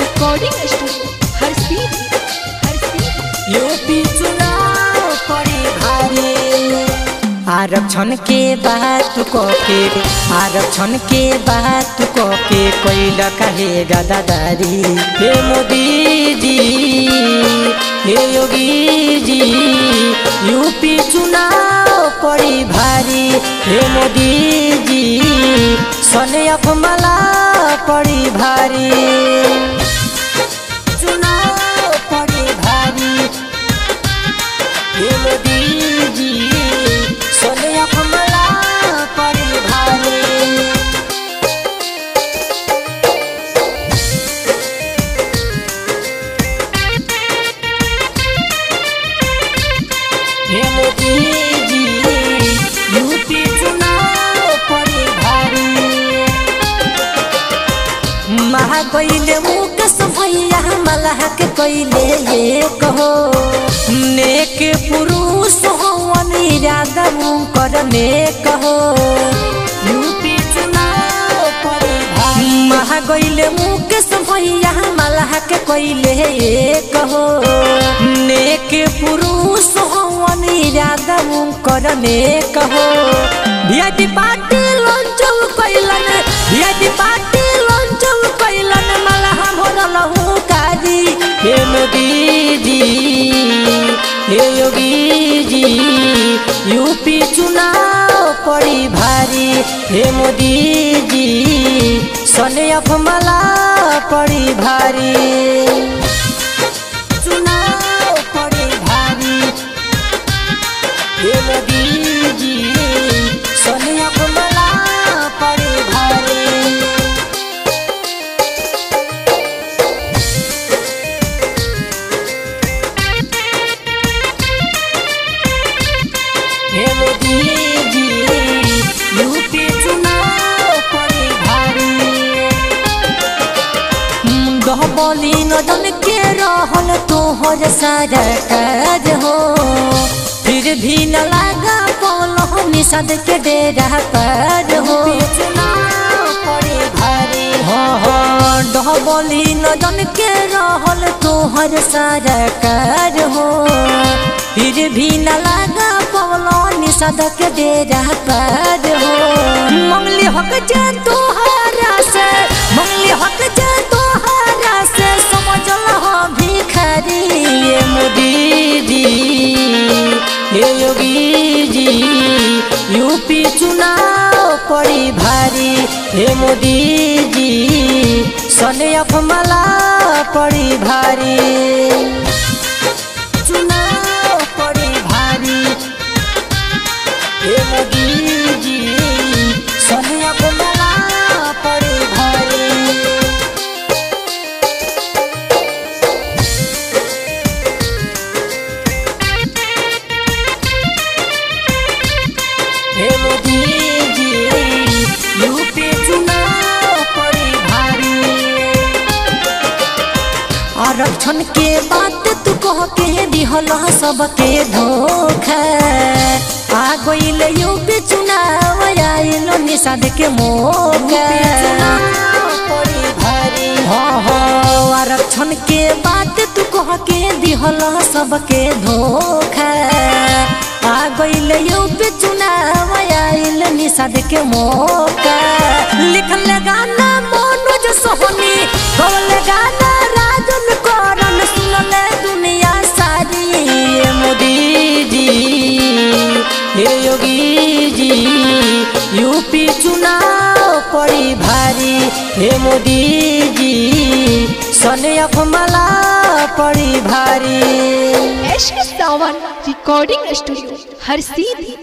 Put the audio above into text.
recording studio हर सीट हर सीट यूपी चुनाव पड़ी भारी आरक्षण के बात को के आरक्षण के बात को के कोई कहे गदादारी हे मोदी जी हे योगी जी यूपी चुनाव पड़ी भारी हे मोदी जी सने अपमला पड़ी भारी चुनाव पड़ी भारी ये मोदी जी सोने अपमला पड़ी भारी हे मोदी जी यूपी चुनाव पड़ी भारी महा कोइले मुकस भैया मलह के कोइले ये कहो नेक पुरुष हो इरादा कर में कहो यूपी चुनाव पड़ी भारी महा कोइले मुकस भैया मलह के कोइले ये कहो नेक पुरुष हो इरादा कर में कहो वीआईपी पार्टी लॉन्च कैलन वीआईपी पार्टी लॉन्च कैलन मलहा भरल हूँ काजी हे मोदी जी हे योगी जी यूपी चुनाव पड़ी भारी हे मोदी जी सने अपमला पड़ी भारी चुनाव पड़ी भारी हे मोदी जी सने अपमला पड़ी भारी हे मोदी जी यूपी चुनाव पड़ी भारी डबली नजन के रहल तोहर सारा काज हो फिर भी न लागा पौलो निषद के डेरा पर हो हाँ हाँ डबली नजन के रहल तोहर सारा काज हो फिर भी न लागा पौलो निषद के डेरा पर हो मंगली हक जा तोहरा से मंगली हक जा तोहरा से समझल हो भिखारी ये मोदी जी हे योगी जी यूपी चुनाव पड़ी भारी हे मोदी जी सने अपमला पड़ी भारी चुनाव पड़ी भारी हे मोदी जी सने अपमला पड़ी भारी हे मोदी जी यूपी चुनाव पड़ी भारी आरक्षण के बात तू कह के दिहल सबके धोखा आ गइल यूपी चुनाव आइल निषाद के मौका हाँ हाँ आरक्षण के बात तू कह के दिहल सबके धोखा आ गइल यूपी चुनाव आइल निषाद के मौका लिखल गाना मनोज सोहनी गौल गाना राजन करन सुनले दुनिया सारी ये मोदी जी हे योगी जी यूपी चुनाव पड़ी भारी हे मोदी जी सने अपमला पड़ी भारी एश सावन रिकॉर्डिंग स्टूडियो हर सीधी